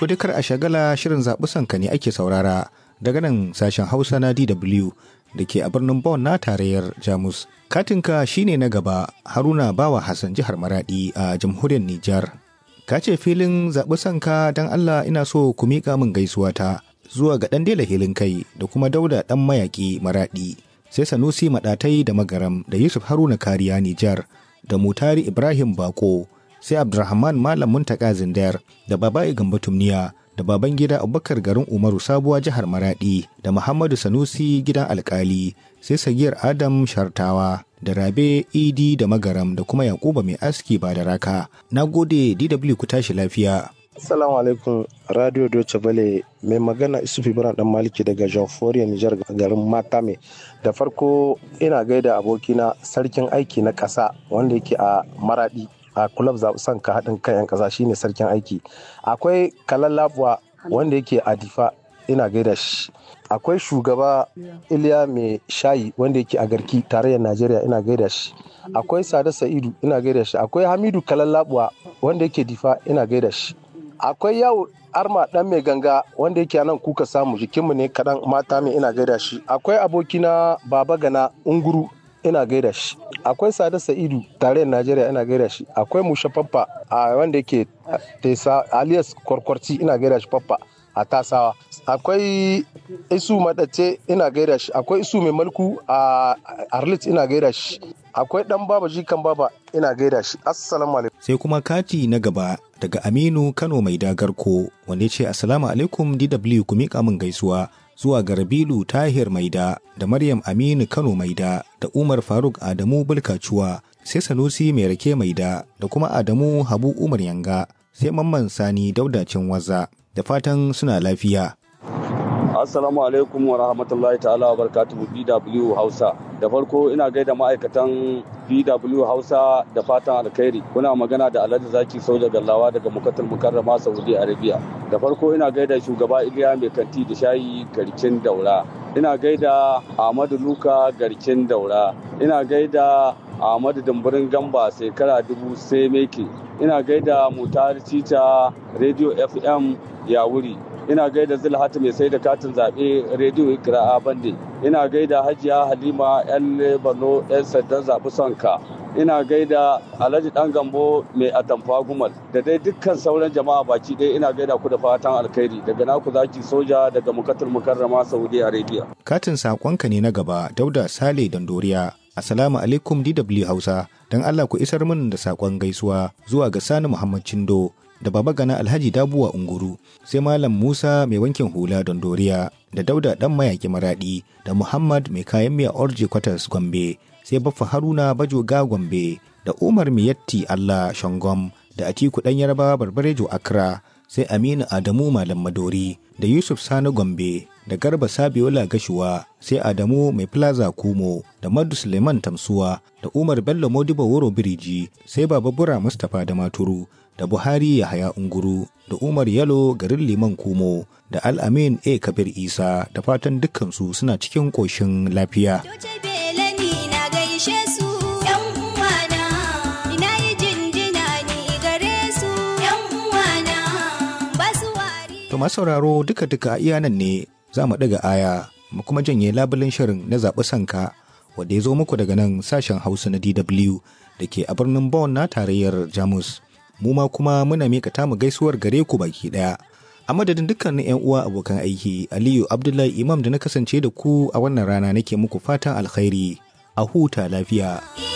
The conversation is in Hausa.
To dai kar a shagala shirin zaɓi sanka ne ake saurara daga nan sashen Hausa na DW da ke a birnin Bonn na tarayyar Jamus. Katinka shine na gaba Haruna Bawa Hassan jihar Maradi a jamhuriyar Nijar. Ka ce filin zaɓi sanka don Allah ina so ku miƙa min gaisuwa ta zuwa ga ɗan dela hilin kai da kuma dauda ɗan mayaƙi Maradi. Sai Sanusi Maɗatai da Magaram da Yusuf Haruna Kariya Nijar da Mutari Ibrahim Bako sai Abdulrahman Malam Muntaka Zindar da Baba'i Gambo Tumniya da baban gida Abubakar garin Umaru Sabuwa jihar Maradi da Muhammadu Sanusi gidan alkali sai Sagiyar Adam Shartawa da Rabe Idi da Magaram da kuma Yakuba mai aski ba da raka. Na gode DW ku tashi lafiya. Assalamu alaikum Radio Deutsche Welle mai magana Isufu Ibrahim dan Maliki daga Jamhuriyar Nijar garin Matame. Da farko ina gaida abokina sarkin aiki na ƙasa wanda yake a Maradi a kulab son ka haɗin kan 'yan ƙasa shine sarkin aiki. Akwai Kalallabuwa wanda yake a Difa ina gaida shi. Akwai shugaba Iliya mai shayi wanda yake a Garki tarayyar Najeriya ina gaida shi. Akwai Sada Sa'idu ina gaida shi. Akwai Hamidu Kalallabuwa wanda yake Difa ina gaida shi. akwai yawo arma dan mai ganga wanda yake nan kuka samu jikinmu ne kaɗan mata mai ina gaida shi akwai abokina baba gana unguru ina gaida shi akwai sada sa'idu tarayyar najeriya ina gaida shi akwai musha faffa a wanda yake tesa alias kwarkwarci ina gaida shi faffa a tasawa akwai isu madace ina gaida shi akwai isu mai malku a arlit ina gaida shi akwai dan baba jikan baba ina gaida shi assalamu alaikum sai kuma kati na gaba daga aminu kano mai dagarko wanda ya ce assalamu alaikum dw ku miƙa min gaisuwa zuwa ga rabilu tahir maida da maryam aminu kano maida da umar faruk adamu bulkacuwa sai sanusi mai rake maida da kuma adamu habu umar yanga sai mamman sani daudacin waza da fatan suna lafiya Assalamu alaikum wa rahmatullahi ta'ala wa barakatuhu BW Hausa. Da farko ina gaida ma'aikatan BW Hausa da fatan alkhairi. Kuna magana da Alhaji Zaki Soja Gallawa daga Mukatul Mukarrama Saudi Arabia. Da farko ina gaida shugaba Iliya Mai Kanti da Shayi Garkin Daura. Ina gaida Ahmadu Luka Garkin Daura. Ina gaida Ahmadu Dumburin Gamba shekara dubu sai meke. Ina gaida Mutar Cica Radio FM Yawuri. ina gaida zulhatu mai sai da katin zaɓe rediyo ikira'a bande ina gaida hajiya halima yan borno yan sandan zaɓi sonka ina gaida alhaji dan gambo mai atamfa gumal da dai dukkan sauran jama'a baki ɗaya ina gaida ku da fatan alkhairi daga naku zaki soja daga mukatul mukarrama saudi arabia katin sakonka ne na gaba dauda sale dandoriya assalamu alaikum dw hausa don allah ku isar min da sakon gaisuwa zuwa ga sani muhammad cindo da baba gana alhaji dabuwa unguru sai malam musa mai wankin hula don doriya da dauda dan mayaki maradi da muhammad mai kayan miya orji kwatas gombe sai baffa haruna bajoga gombe da umar miyatti allah shangom da atiku dan yarba barbarejo accra sai aminu adamu malam madori da yusuf sani gombe da garba sabiola gashuwa sai adamu mai plaza kumo da madu suleiman tamsuwa da umar bello modibo wuro biriji sai baba bura mustapha da maturu da Buhari Yahaya Unguru da Umar Yalo garin Liman Kumo da Al-Amin A Kabir Isa da fatan dukkansu suna cikin ƙoshin lafiya. To masu sauraro duka-duka iya nan ne za mu ɗaga aya mu kuma janye labulin shirin na zaɓi sanka wanda ya zo muku daga nan sashen Hausa na DW da ke a birnin Bonn na tarayyar Jamus. mu ma kuma muna mika tamu gaisuwar gare ku baki daya a madadin dukkanin yan uwa abokan aiki aliyu abdullahi imam da na kasance da ku a wannan rana nake muku fatan alkhairi a huta lafiya